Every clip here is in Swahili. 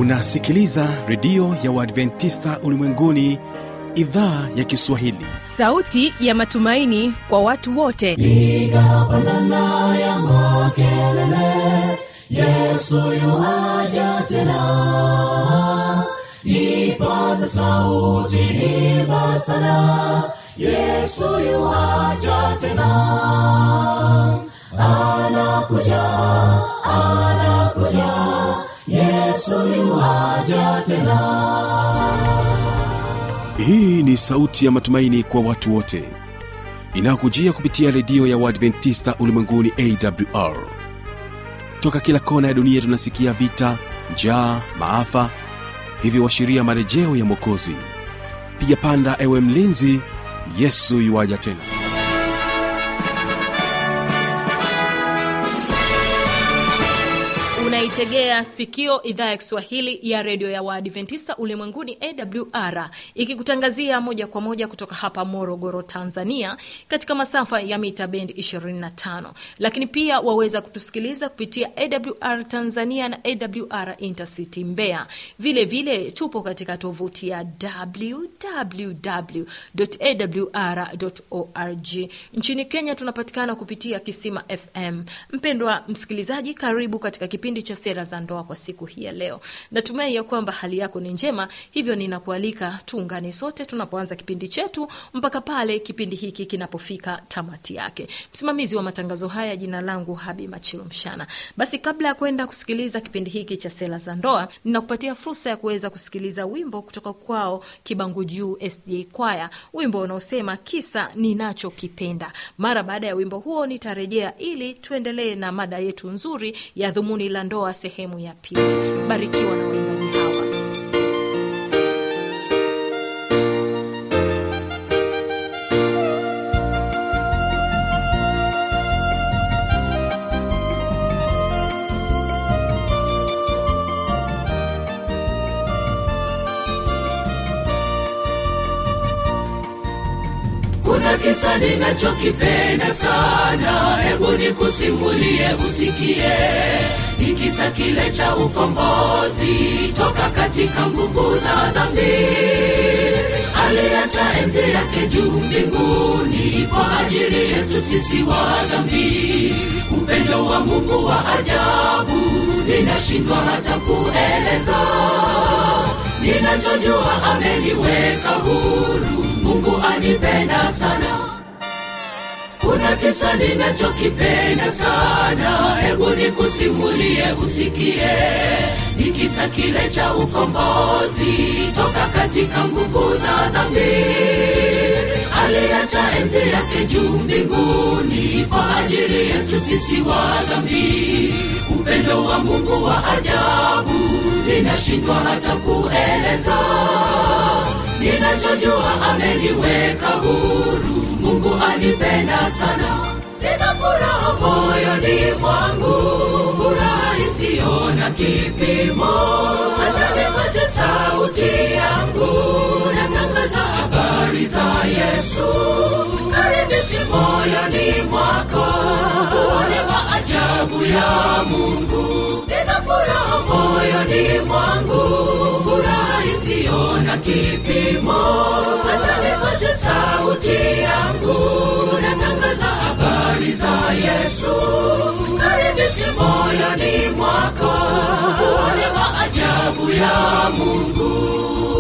unasikiliza redio ya uadventista ulimwenguni idhaa ya kiswahili sauti ya matumaini kwa watu wote piga pandana ya makelele yesu yuaja tena ipaza sauti imba sana yesu yuaja tena anakuja anakuja yesu yuaja tena hii ni sauti ya matumaini kwa watu wote inayokujia kupitia redio ya uadventista ulimwenguni awr toka kila kona ya dunia tunasikia vita njaa maafa hivyo washiria marejeo ya mwokozi piga panda ewe mlinzi yesu yuwaja tena unaitegea sikio idhaa ya kiswahili ya redio ya waadventista ulimwenguni awr ikikutangazia moja kwa moja kutoka hapa morogoro tanzania katika masafa ya mita bendi 25 lakini pia waweza kutusikiliza kupitia awr tanzania na awr intercity mbeya vile vile tupo katika tovuti ya www.awr.org nchini kenya tunapatikana kupitia kisima fm mpendwa msikilizaji karibu katika kipindi cha sera za ndoa kwa siku hii ya leo natumai ya kwamba hali yako ni njema hivyo ninakualika tuungane sote tunapoanza kipindi chetu mpaka pale kipindi hiki kinapofika tamati yake msimamizi wa matangazo haya jina langu habi machilo mshana basi kabla ya kwenda kusikiliza kipindi hiki cha sera za ndoa ninakupatia fursa ya kuweza kusikiliza wimbo kutoka kwao kibangu juu sda kwaya wimbo unaosema kisa ninachokipenda mara baada ya wimbo huo nitarejea ili tuendelee na mada yetu nzuri ya dhumuni la ndoa sehemu ya pili barikiwa na waimbaji hawa kuna kisa ninachokipenda sana hebu nikusimulie usikie ni kisa kile cha ukombozi toka katika nguvu za dhambi aliacha enzi yake juu mbinguni kwa ajili yetu sisi wa dhambi upendo wa mungu wa ajabu ninashindwa hata kueleza ninachojua ameniweka huru mungu anipenda sana kuna kisa ninachokipenda sana hebu nikusimulie usikie ni kisa kile cha ukombozi toka katika nguvu za dhambi aliacha enzi yake juu mbinguni kwa ajili yetu sisi wa dhambi upendo wa mungu wa ajabu ninashindwa hata kueleza ninachojua ameniweka huru mungu anipenda sana nina furaha moyoni mwangu furaha isiyo na kipimo hata nipaze sauti yangu natangaza habari za yesu karibishi moyoni mwako uone maajabu ya mungu nina furaha moyoni mwangu furaha isiyo na kipimo hata nipaze sauti yangu natangaza habari za yesu karibishi moyoni mwako uone maajabu ya mungu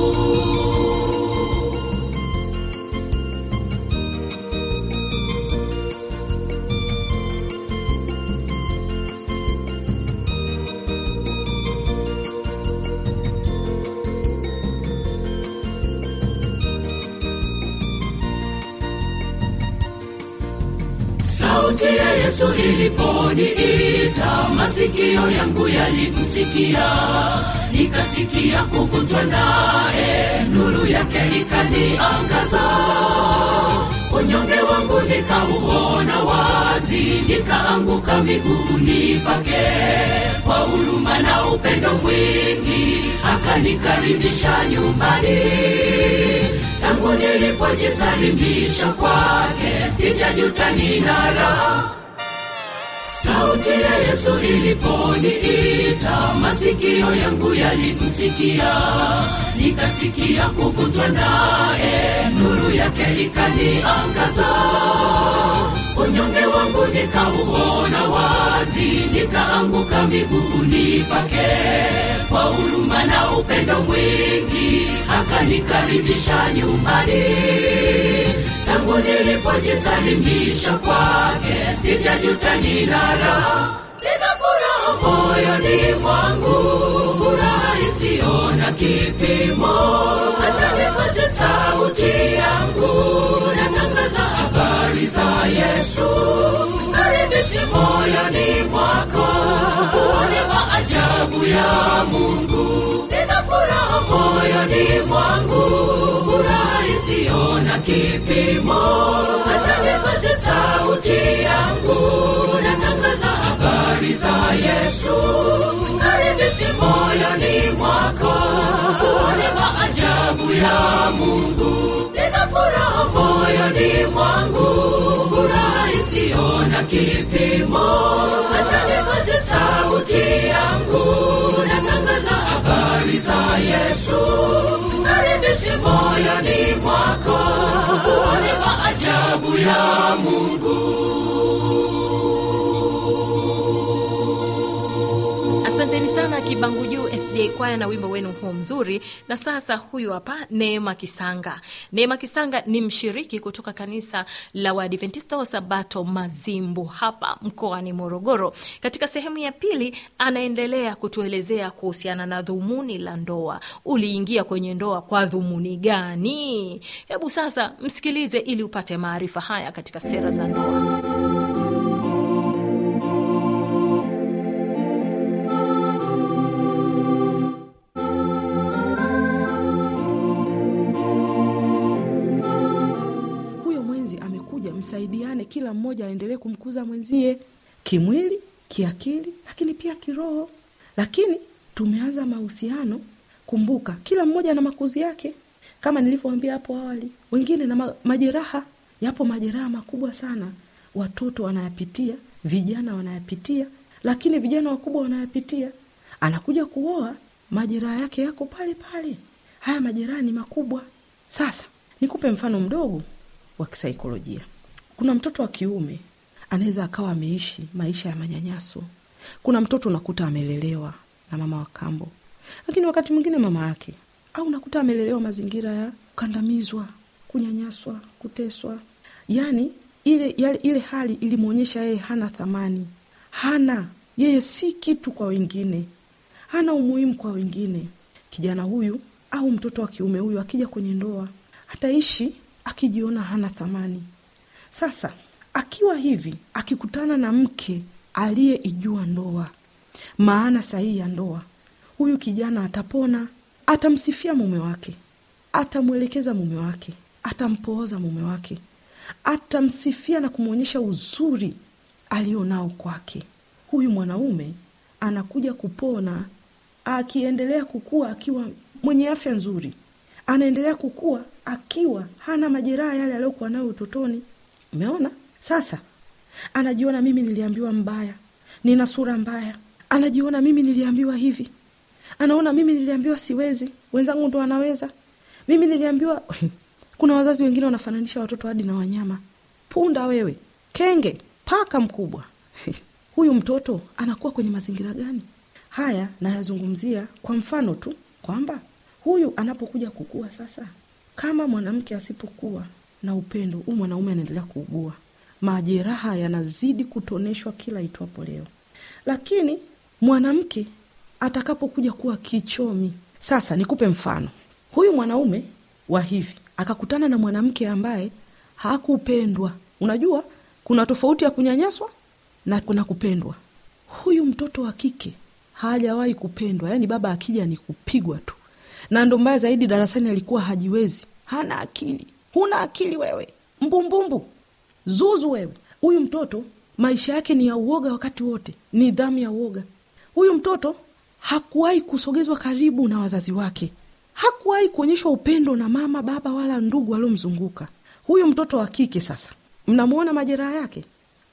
sauti ya yesu iliponiita masikio yangu yalimsikia nikasikia kuvutwa naye nuru yake ikaniangaza unyonge wangu nikauona wazi nikaanguka miguuni pake kwa huruma na upendo mwingi akanikaribisha nyumbani tangu nilipojisalimisha kwake sijajuta nina raha sauti ya yesu iliponiita masikio yangu yalimsikia nikasikia kuvutwa naye nuru yake ikaniangaza unyonge wangu nikauona wazi nikaanguka miguuni pake kwa huruma na upendo mwingi akanikaribisha nyumbani tangu nilipojisalimisha kwake sijajuta nina raha nina furaha moyoni mwangu furaha isiyo na kipimo acha nipaze sauti yangu natangaza habari za yesu mkaribishi moyoni mwako uone maajabu ya mungu nina furaha moyoni mwangu furaha isiyo na kipimo acha nipaze sauti yangu natangaza habari za yesu mkaribishi moyoni mwako uone maajabu ya mungu nina furaha moyoni mwangu furaha isiyo na kipimo acha nipaze sauti yangu natangaza habari za yesu mkaribishi moyoni mwako uone maajabu ya mungu asanteni sana kibangu juu sda kwaya na wimbo wenu huo mzuri na sasa huyu hapa neema kisanga neema kisanga ni mshiriki kutoka kanisa la waadventista wa sabato mazimbu hapa mkoani morogoro katika sehemu ya pili anaendelea kutuelezea kuhusiana na dhumuni la ndoa uliingia kwenye ndoa kwa dhumuni gani hebu sasa msikilize ili upate maarifa haya katika sera za ndoa huyo mwenzi amekuja msaidiane kila mmoja aendelee kumkuza mwenzie kimwili kiakili lakini pia kiroho lakini tumeanza mahusiano kumbuka kila mmoja na makuzi yake kama nilivyoambia hapo awali wengine na ma- majeraha yapo majeraha makubwa sana watoto wanayapitia vijana wanayapitia lakini vijana wakubwa wanayapitia anakuja kuoa majeraha yake yako pale pale haya majeraha ni makubwa sasa nikupe mfano mdogo wa kisaikolojia kuna mtoto wa kiume anaweza akawa ameishi maisha ya manyanyaso kuna mtoto unakuta amelelewa na mama wa kambo lakini wakati mwingine mama yake au unakuta amelelewa mazingira ya kukandamizwa kunyanyaswa kuteswa yaani ile, yale, ile hali ilimwonyesha yeye hana thamani hana yeye si kitu kwa wengine hana umuhimu kwa wengine kijana huyu au mtoto wa kiume huyu akija kwenye ndoa ataishi akijiona hana thamani sasa akiwa hivi akikutana na mke aliyeijua ndoa maana sahihi ya ndoa huyu kijana atapona atamsifia mume wake atamwelekeza mume wake atampooza mume wake atamsifia na kumwonyesha uzuri alionao kwake huyu mwanaume anakuja kupona akiendelea kukua akiwa mwenye afya nzuri anaendelea kukua akiwa hana majeraha yale aliyokuwa nayo utotoni umeona sasa anajiona mimi niliambiwa mbaya nina sura mbaya anajiona mimi niliambiwa hivi anaona mimi niliambiwa siwezi wenzangu ndo wanaweza mimi niliambiwa kuna wazazi wengine wanafananisha watoto hadi na wanyama punda wewe kenge paka mkubwa huyu mtoto anakuwa kwenye mazingira gani haya nayazungumzia kwa mfano tu kwamba huyu anapokuja kukua sasa kama mwanamke asipokuwa na upendo huu mwanaume anaendelea kuugua majeraha yanazidi kutoneshwa kila itwapo leo lakini mwanamke atakapokuja kuwa kichomi sasa nikupe mfano huyu mwanaume wa hivi akakutana na mwanamke ambaye hakupendwa unajua kuna tofauti ya kunyanyaswa na kuna kupendwa huyu mtoto wa kike hajawahi kupendwa yaani baba akija ni kupigwa tu na ndo mbaya zaidi darasani alikuwa hajiwezi hana akili huna akili wewe mbumbumbu zuzu wewe huyu mtoto maisha yake ni ya uoga wakati wote nidhamu ya uoga huyu mtoto hakuwahi kusogezwa karibu na wazazi wake hakuwahi kuonyeshwa upendo na mama baba wala ndugu waliomzunguka huyu mtoto wa kike sasa mnamwona majeraha yake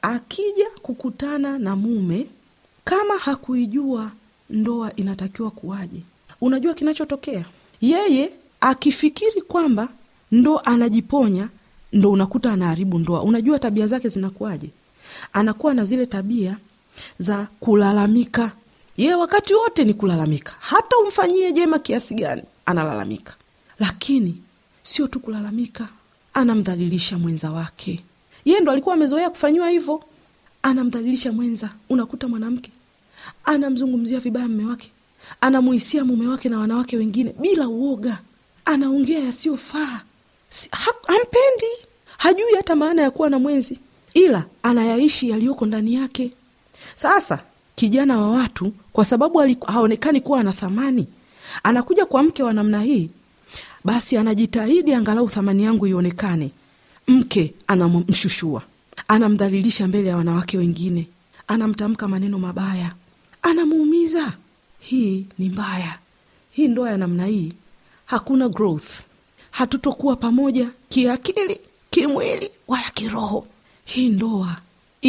akija kukutana na mume kama hakuijua ndoa inatakiwa kuwaje unajua kinachotokea yeye akifikiri kwamba ndo anajiponya ndo unakuta anaharibu ndoa unajua tabia zake zinakuwaje anakuwa na zile tabia za kulalamika yeye wakati wote ni kulalamika hata umfanyie jema kiasi gani analalamika lakini sio tu kulalamika anamdhalilisha mwenza wake yeye ndo alikuwa amezoea kufanyiwa hivyo anamdhalilisha mwenza unakuta mwanamke anamzungumzia vibaya mme wake anamuhisia mume wake na wanawake wengine bila uoga anaongea yasiyofaa si, ha, hampendi hajui hata maana ya kuwa na mwenzi ila anayaishi yaliyoko ndani yake sasa kijana wa watu kwa sababu aliku- haonekani kuwa ana thamani anakuja kwa mke wa namna hii basi anajitahidi angalau thamani yangu ionekane mke anamshushua anamdhalilisha mbele ya wanawake wengine anamtamka maneno mabaya anamuumiza hii ni mbaya hii ndoa ya namna hii hakuna growth hatutokuwa pamoja kiakili kimwili wala kiroho hii ndoa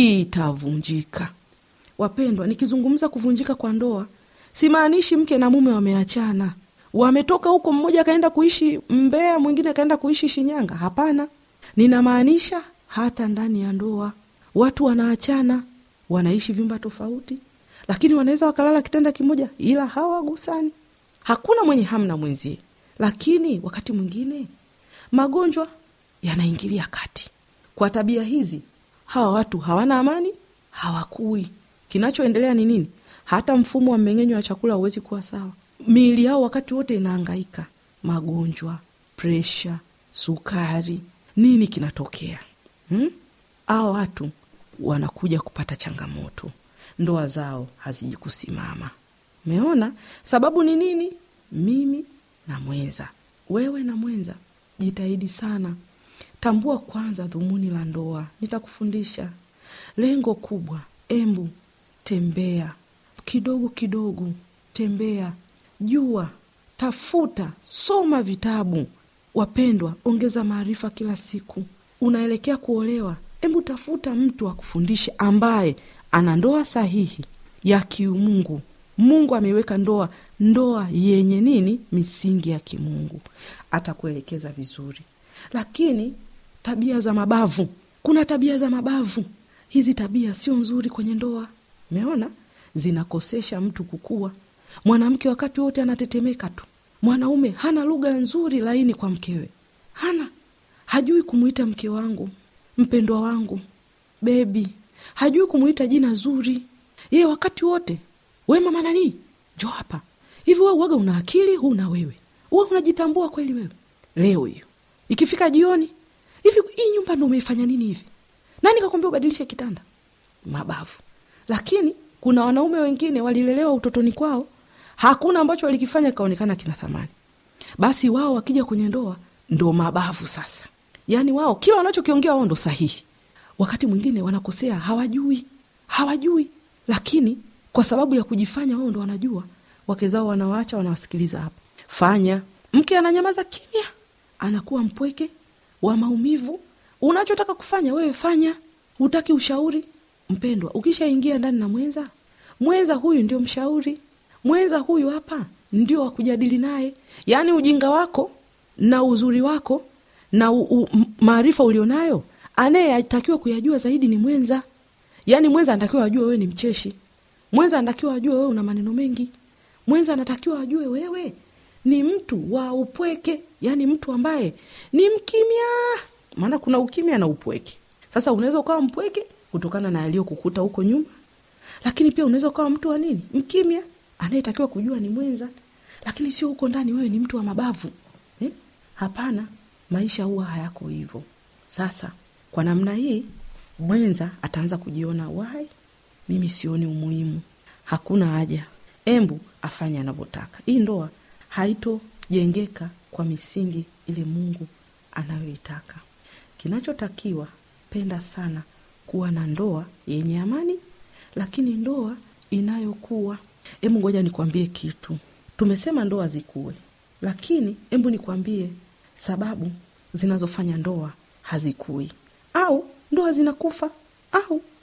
itavunjika wapendwa nikizungumza kuvunjika kwa ndoa simaanishi mke na mume wameachana wametoka huko mmoja akaenda kuishi mbea mwingine akaenda kuishi shinyanga hapana ninamaanisha hata ndani ya ndoa watu wanaachana wanaishi vyumba tofauti lakini wanaweza wakalala kitanda kimoja ila hawagusani hakuna mwenye hamna mwenzie lakini wakati mwingine magonjwa yanaingilia kati kwa tabia hizi hawa watu hawana amani hawakui kinachoendelea ni nini hata mfumo wa mmeng'enyo wa chakula hauwezi kuwa sawa miili yao wakati wote inaangaika magonjwa presha sukari nini kinatokea hmm? hawa watu wanakuja kupata changamoto ndoa zao haziji kusimama umeona sababu ni nini mimi na mwenza wewe na mwenza jitahidi sana tambua kwanza dhumuni la ndoa nitakufundisha lengo kubwa embu tembea kidogo kidogo tembea jua tafuta soma vitabu wapendwa ongeza maarifa kila siku unaelekea kuolewa hebu tafuta mtu akufundishe ambaye ana ndoa sahihi ya kiumungu mungu ameiweka ndoa ndoa yenye nini misingi ya kimungu atakuelekeza vizuri lakini tabia za mabavu kuna tabia za mabavu hizi tabia sio nzuri kwenye ndoa umeona zinakosesha mtu kukua mwanamke wakati wote anatetemeka tu mwanaume hana lugha nzuri laini kwa mkewe hana hajui kumwita mke wangu mpendwa wangu bebi hajui kumwita jina zuri yeye wakati wote we mama nani jo hapa hivi we uwaga una akili huna wewe uwe unajitambua kweli wewe leo hiyo ikifika jioni hivi hii nyumba ndo umeifanya nini hivi nani kakwambia ubadilishe kitanda mabavu lakini kuna wanaume wengine walilelewa utotoni kwao hakuna ambacho walikifanya kaonekana kina thamani basi wao wakija kwenye ndoa ndo mabavu sasa yaani wao kila wanachokiongea wao ndo sahihi wakati mwingine wanakosea hawajui hawajui lakini kwa sababu ya kujifanya wao ndo wanajua wake zao wanawaacha wanawasikiliza hapa fanya mke ananyamaza kimya anakuwa mpweke wa maumivu unachotaka kufanya wewe fanya hutaki ushauri mpendwa ukishaingia ndani na mwenza mwenza huyu ndio mshauri mwenza huyu hapa ndio wa kujadili naye yaani ujinga wako na uzuri wako na u- u- m- maarifa ulionayo anayetakiwa kuyajua zaidi ni mwenza yaani mwenza anatakiwa ajue wewe ni mcheshi mwenza anatakiwa ajue wewe una maneno mengi mwenza anatakiwa ajue wewe ni mtu wa upweke yaani mtu ambaye ni mkimya maana kuna ukimya na upweke sasa unaweza ukawa mpweke kutokana na yaliyokukuta huko nyuma lakini pia unaweza ukawa mtu wa nini mkimya anayetakiwa kujua ni mwenza lakini sio huko ndani wewe ni mtu wa mabavu eh? hapana maisha huwa hayako hivyo sasa kwa namna hii mwenza ataanza kujiona wai mimi sioni umuhimu hakuna haja embu afanye anavyotaka hii ndoa haitojengeka kwa misingi ile mungu anayoitaka kinachotakiwa penda sana kuwa na ndoa yenye amani lakini ndoa inayokuwa hebu ngoja nikwambie kitu tumesema ndoa zikuwe lakini hebu nikwambie sababu zinazofanya ndoa hazikui au ndoa zinakufa au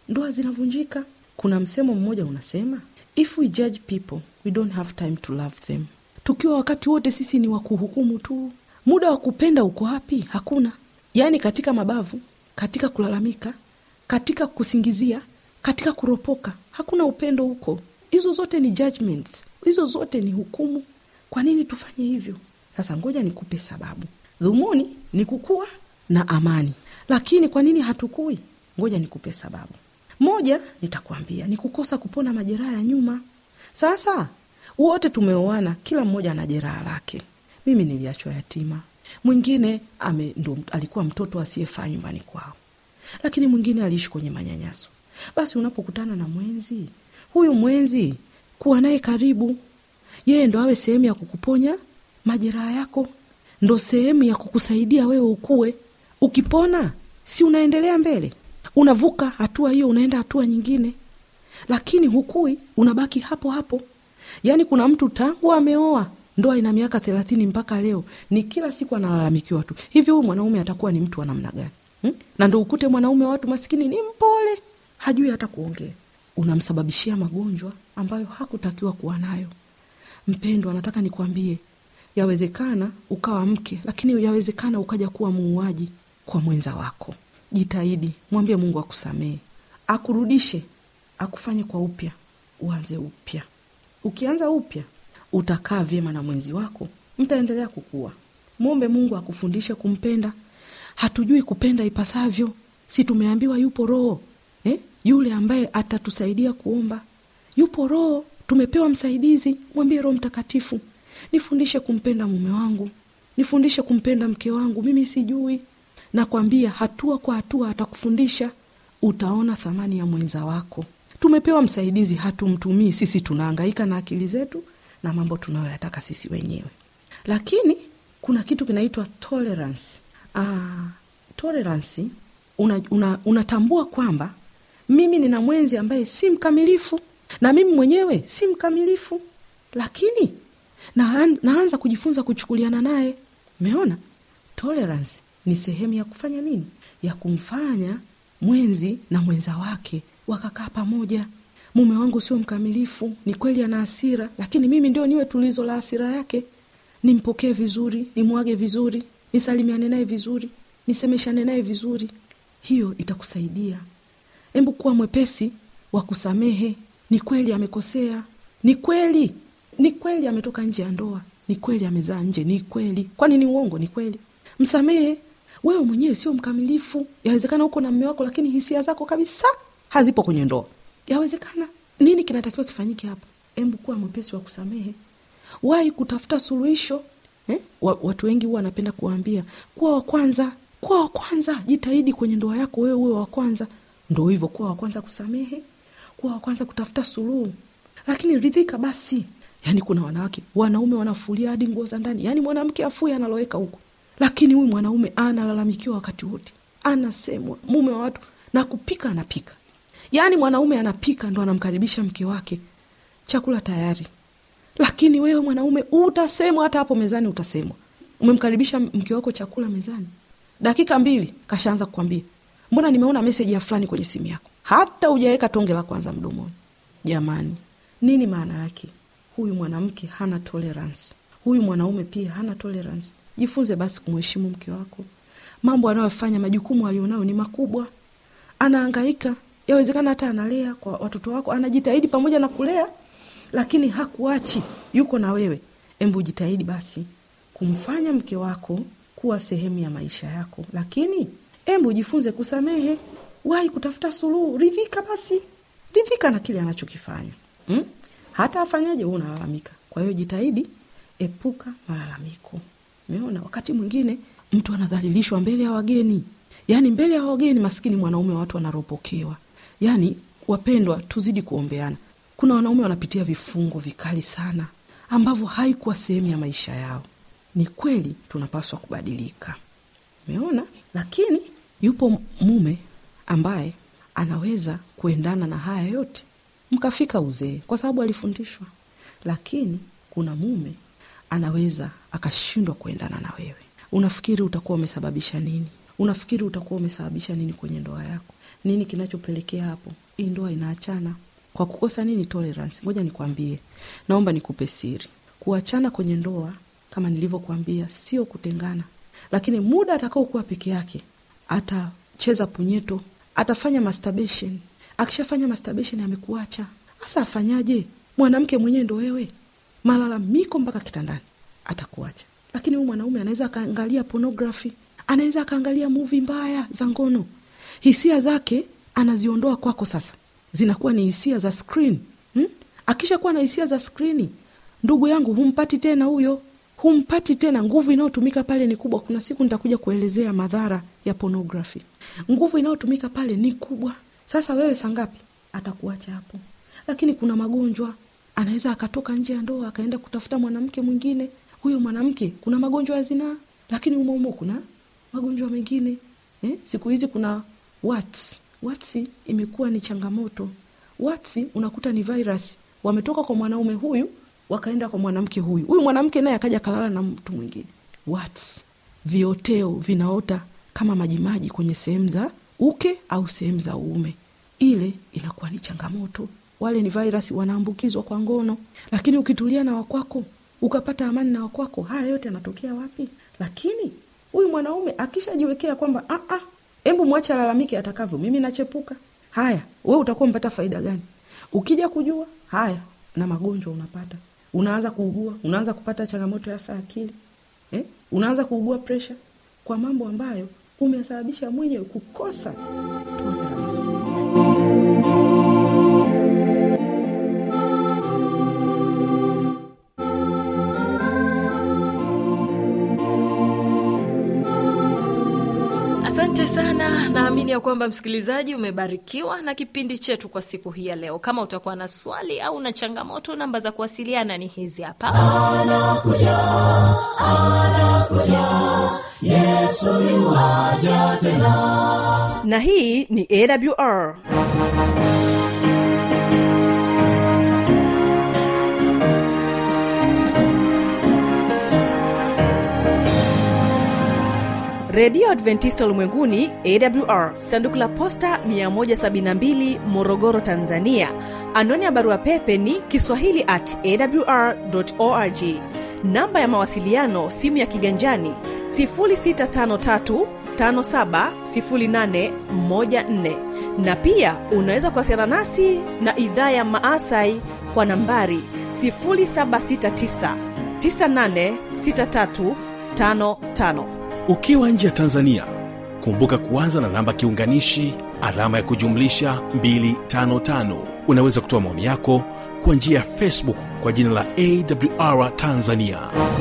ndoa zinavunjika kuna msemo mmoja unasema if we judge people we don't have time to love them tukiwa wakati wote sisi ni wa kuhukumu tu muda wa kupenda uko wapi hakuna yaani katika mabavu katika kulalamika katika kusingizia katika kuropoka hakuna upendo huko hizo zote ni judgments hizo zote ni hukumu kwa nini tufanye hivyo sasa ngoja nikupe sababu dhumuni ni kukua na amani lakini kwa nini hatukui ngoja nikupe sababu moja nitakwambia ni kukosa kupona majeraha ya nyuma sasa wote tumeoana kila mmoja ana jeraha lake mimi niliachwa yatima mwingine ame, ndo alikuwa mtoto asiyefaa nyumbani kwao lakini mwingine aliishi kwenye manyanyaso basi unapokutana na mwenzi huyu mwenzi kuwa naye karibu yeye ndo awe sehemu ya kukuponya majeraha yako ndo sehemu ya kukusaidia wewe ukue ukipona si unaendelea mbele unavuka hatua hiyo unaenda hatua nyingine lakini hukui unabaki hapo hapo yaani kuna mtu tangu ameoa ndoa ina miaka thelathini mpaka leo ni kila siku analalamikiwa tu hivi huyu mwanaume atakuwa ni mtu wa namna gani hmm? na ndo ukute mwanaume wa watu maskini ni mpole hajui hata kuongea unamsababishia magonjwa ambayo hakutakiwa kuwa nayo mpendwa nataka nikwambie yawezekana ukawa mke lakini yawezekana ukaja kuwa muuaji kwa mwenza wako jitahidi mwambie mungu akusamehe akurudishe akufanye kwa upya uanze upya ukianza upya utakaa vyema na mwenzi wako mtaendelea kukua mwombe mungu akufundishe kumpenda hatujui kupenda ipasavyo si tumeambiwa yupo roho eh? yule ambaye atatusaidia kuomba yupo roho tumepewa msaidizi mwambie roho mtakatifu nifundishe kumpenda mume wangu nifundishe kumpenda mke wangu mimi sijui nakwambia hatua kwa hatua atakufundisha utaona thamani ya mwenza wako tumepewa msaidizi hatumtumii sisi tunaangaika na akili zetu na mambo tunayoyataka sisi wenyewe lakini kuna kitu kinaitwa tolerance ah, tolerance unatambua una, unatambua kwamba mimi nina mwenzi ambaye si mkamilifu na mimi mwenyewe si mkamilifu lakini na, naanza kujifunza kuchukuliana naye meona tolerance ni sehemu ya kufanya nini ya kumfanya mwenzi na mwenza wake wakakaa pamoja mume wangu sio mkamilifu ni kweli ana hasira lakini mimi ndio niwe tulizo la hasira yake nimpokee vizuri nimwage vizuri nisalimiane naye vizuri nisemeshane naye vizuri hiyo itakusaidia hebu kuwa mwepesi wa kusamehe ni kweli amekosea ni kweli ni kweli ametoka nje ya ndoa ni kweli amezaa nje ni kweli kwani ni uongo ni kweli msamehe wewe mwenyewe sio mkamilifu yawezekana uko na mme wako lakini hisia zako kabisa hazipo kwenye ndoa yawezekana nini kinatakiwa kifanyike hapa embu kuwa mwepesi wa kusamehe wahi kutafuta suluhisho eh? watu wengi huwa wanapenda kuwaambia kuwa wa kwanza kuwa wa kwanza jitahidi kwenye ndoa yako wewe uwe wa kwanza ndo hivyo kuwa wa kwanza kusamehe kuwa wa kwanza kutafuta suluhu lakini ridhika basi yaani kuna wanawake wanaume wanafulia hadi nguo za ndani yaani mwanamke afui analoweka huko lakini huyu mwanaume analalamikiwa wakati wote anasemwa mume wa watu na kupika anapika yaani mwanaume anapika ndo anamkaribisha mke wake chakula tayari lakini wewe mwanaume utasemwa hata hapo mezani utasemwa umemkaribisha mke wako chakula mezani dakika mbili kashaanza kukwambia mbona nimeona meseji ya fulani kwenye simu yako hata ujaweka tonge la kwanza mdomoni jamani nini maana yake huyu mwanamke hana tolerance huyu mwanaume pia hana tolerance jifunze basi kumheshimu mke wako mambo anayofanya majukumu alionayo ni makubwa anaangaika yawezekana hata analea kwa watoto wako anajitahidi pamoja na kulea lakini hakuachi yuko na wewe embu jitahidi basi kumfanya mke wako kuwa sehemu ya maisha yako lakini embu jifunze kusamehe wahi kutafuta suluhu ridhika basi ridhika na kile anachokifanya hmm? hata afanyaje huu unalalamika kwa hiyo jitahidi epuka malalamiko umeona wakati mwingine mtu anadhalilishwa mbele ya wageni yaani mbele ya wageni maskini mwanaume wa watu wanaropokewa yaani wapendwa tuzidi kuombeana kuna wanaume wanapitia vifungo vikali sana ambavyo haikuwa sehemu ya maisha yao ni kweli tunapaswa kubadilika umeona lakini yupo mume ambaye anaweza kuendana na haya yote mkafika uzee kwa sababu alifundishwa lakini kuna mume anaweza akashindwa kuendana na wewe unafikiri utakuwa umesababisha nini unafikiri utakuwa umesababisha nini kwenye ndoa yako nini kinachopelekea hapo hii ndoa inaachana kwa kukosa nini tolerance ngoja nikwambie naomba nikupe siri kuachana kwenye ndoa kama nilivyokuambia sio kutengana lakini muda atakaokuwa peke yake atacheza punyeto atafanya masturbation akishafanya masturbation amekuacha hasa afanyaje mwanamke mwenyewe ndo wewe malalamiko mpaka kitandani atakuacha lakini huyu mwanaume anaweza akaangalia pornography anaweza akaangalia muvi mbaya za ngono hisia zake anaziondoa kwako sasa zinakuwa ni hisia za screen hmm? akishakuwa na hisia za skrini ndugu yangu humpati tena huyo humpati tena nguvu inayotumika pale ni kubwa kuna siku nitakuja kuelezea madhara ya pornography nguvu inayotumika pale ni kubwa sasa wewe sangapi atakuacha hapo lakini kuna magonjwa anaweza akatoka nje ya ndoa akaenda kutafuta mwanamke mwingine huyo mwanamke kuna magonjwa ya zinaa lakini umoumo kuna magonjwa mengine eh? siku hizi kuna wats watsi imekuwa ni changamoto watsi unakuta ni virus wametoka kwa mwanaume huyu wakaenda kwa mwanamke huyu huyu mwanamke naye akaja kalala na mtu mwingine wats vioteo vinaota kama majimaji kwenye sehemu za uke au sehemu za uume ile inakuwa ni changamoto wale ni virus wanaambukizwa kwa ngono lakini ukitulia na wakwako ukapata amani na wakwako haya yote yanatokea wapi lakini huyu mwanaume akishajiwekea kwamba "Ah, ah, hebu mwache alalamike atakavyo mimi nachepuka haya we utakuwa mpata faida gani ukija kujua haya na magonjwa unapata unaanza kuugua unaanza kupata changamoto ya afya ya akili eh? unaanza kuugua presha kwa mambo ambayo umesababisha mwenyewe kukosa tolerance. asante sana naamini ya kwamba msikilizaji umebarikiwa na kipindi chetu kwa siku hii ya leo kama utakuwa na swali au na changamoto namba za kuwasiliana ni hizi hapa na hii ni awr redio adventista ulimwenguni awr sanduku la posta 172 morogoro tanzania anwani ya barua pepe ni kiswahili at awr org namba ya mawasiliano simu ya kiganjani 653 570814 na pia unaweza kuwasiliana nasi na idhaa ya maasai kwa nambari 769 986355 ukiwa nje ya tanzania kumbuka kuanza na namba kiunganishi alama ya kujumlisha 255 unaweza kutoa maoni yako kwa njia ya facebook kwa jina la awr tanzania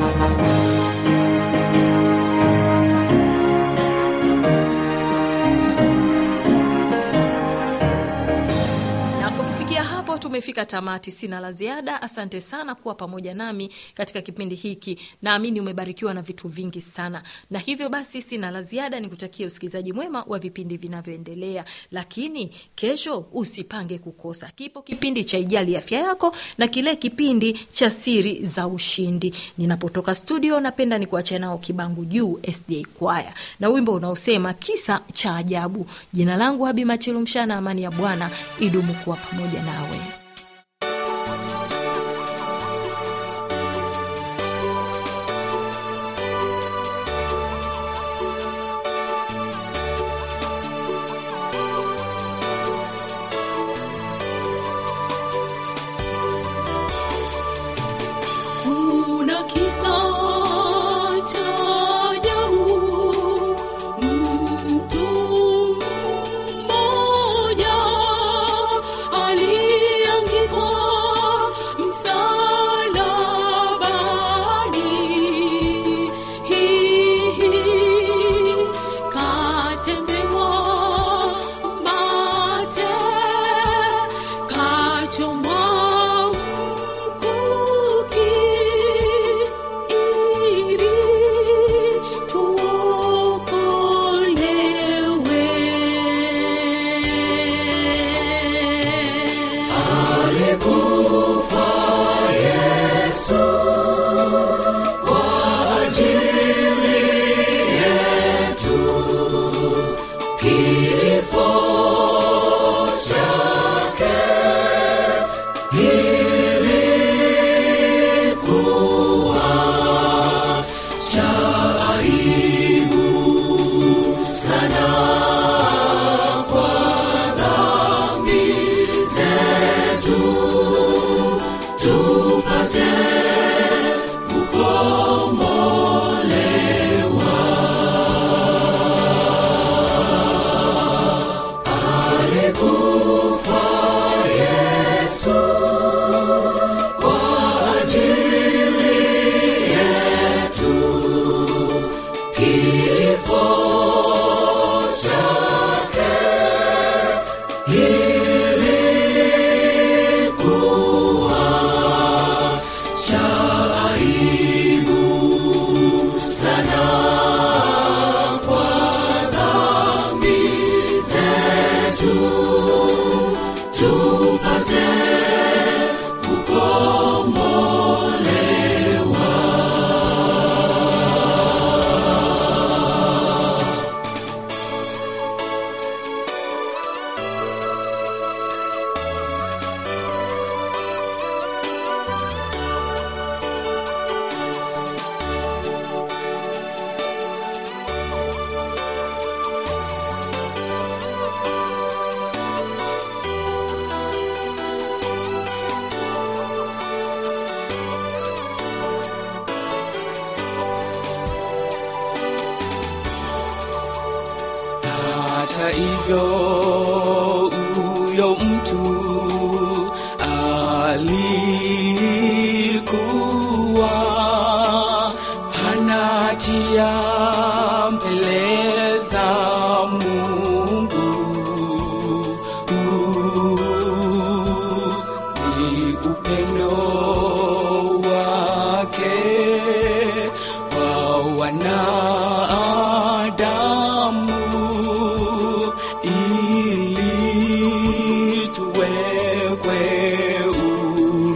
na kwa kufikia hapo tumefika tamati sina la ziada asante sana kuwa pamoja nami katika kipindi hiki naamini umebarikiwa na vitu vingi sana na hivyo basi sina la ziada ni kutakia usikilizaji mwema wa vipindi vinavyoendelea lakini kesho usipange kukosa kipo kipindi cha ijali afya yako na kile kipindi cha siri za ushindi ninapotoka studio napenda ni kuacha nao kibangu juu sda kwaya na wimbo unaosema kisa cha ajabu jina langu habi machilu mshana amani ya bwana idumu kuwa pamoja nawe Kuna kisa cha ajabu, mtu mmoja aliye hivyo huyo mtu alikuwa hana hatia mbele za Mungu. Ni upendo wake kwa wanadamu ili tuwekwe huru.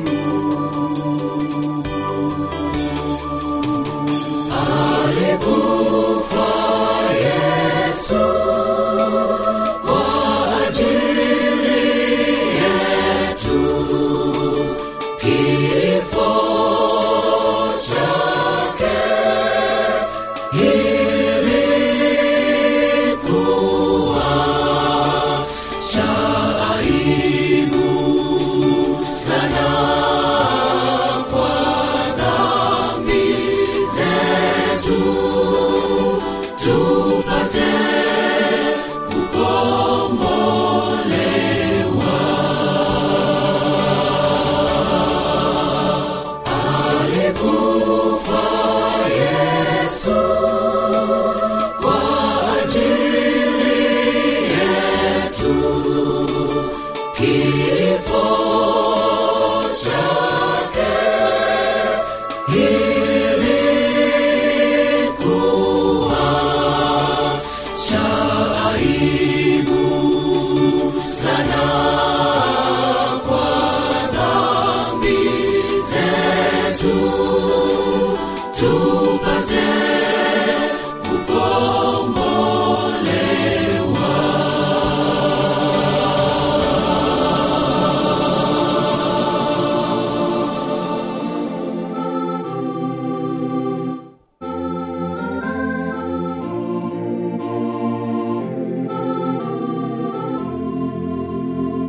kifo